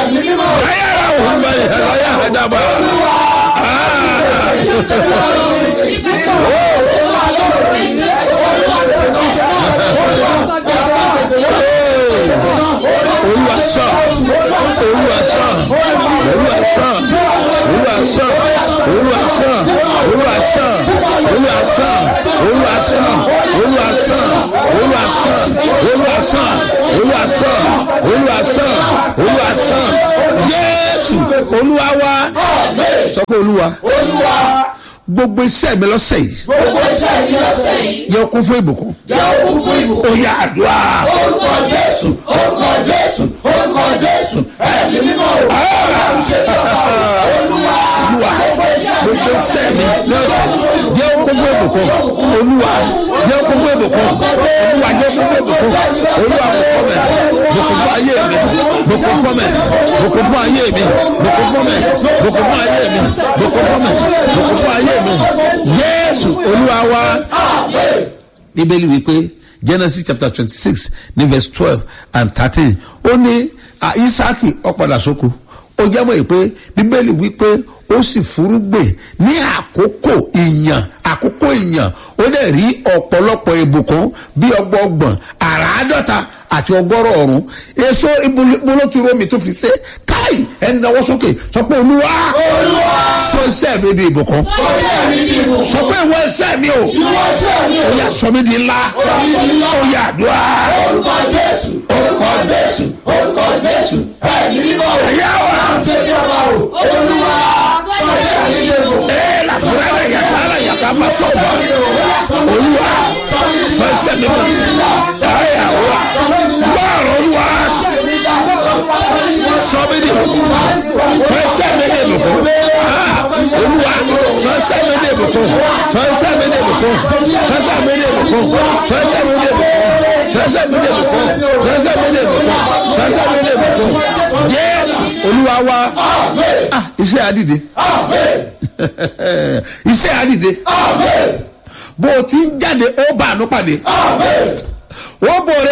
ayára òun bá yẹ ayá àdàbà. olúwa sọ olúwa sọ olúwa sọ olúwa sọ olúwa sọ olúwa sọ olúwa sọ olúwa sọ olúwa sọ olúwa sọ olúwa sọ olúwa sọ olúwa sọ olúwa sọ jésù olúwa wa sọ pé olúwa gbogbo iṣẹ́ mi lọ́sẹ̀ yìí gbogbo iṣẹ́ mi lọ́sẹ̀ yìí yẹ kún fún ìbùkún jẹ́ òkú fún ìbùkún. ó yà àdúrà. orúkọ jésù orúkọ jésù orúkọ jésù ẹ̀mí mímọ́ o. ọlọ́run ṣe bí ọba o. olúwa olúwa gbogbo iṣẹ́ mi gbogbo iṣẹ́ mi lọ́sẹ̀ jẹ́ kókó ìbùkún olúwa jẹ́ kókó ìbùkún olúwa jẹ́ kókó ìbùkún olúwa bùkún mẹ́ bùkún fún ayé mi bùkún fún mẹ́ bùkún fún ayé mi bùkún fún mẹ́ bùkún fún ayé mi bùkún fún mẹ́ bùkún fún ayé mi jésù olúwa wa bíbélì wípé genesis chapter twenty six ní verse twelve and thirteen ó ní ah, isaki ọ̀padà sóko ó jábọ̀ yìí pé bíbélì wípé ó sì furugbè ní àkókò ìyàn àkókò ìyàn ó dẹ̀ rí ọ̀pọ̀lọpọ̀ ìbùkún bí ọgbọọgbọ̀n àràádọ́ta àti ọgọ́rọ̀ ọ̀run èso ìbolókìrò tó fi ṣe káì ẹni náwó sókè sọ pé olúwa sọ iṣẹ́ mi di ìbùkún iṣẹ́ mi ní ìbùkún. sọ pé ìwọ iṣẹ́ mi o ìwọ iṣẹ́ mi ó o. yà sọ mí di ńlá ó yà àdúrà orúkọ jésù orúkọ jésù orúkọ jésù ẹ̀mí mímọ́ o. ẹ̀yà wa. ọlọ́run ṣe bí ọba o. olúwa sọ iṣẹ́ mi ní ìbùkún. ee la fura la yaka la yaka ma fọ wa olúwa fẹsẹ mi ma ẹyà wa gbọrọ wa sọmi ni bùkún fẹsẹ mi ni bùkún Ah, olúwa fẹsẹ mi ni bùkún fẹsẹ mi ni bùkún fẹsẹ mi ni bùkún fẹsẹ mi ni bùkún fẹsẹ mi ni bùkún fẹsẹ mi ni bùkún fẹsẹ mi ni bùkún jésù olúwa wa ah iṣẹ́ adìde iṣẹ́ àdìde bó o ti ń jáde ó bá àánú pàdé ó bò rẹ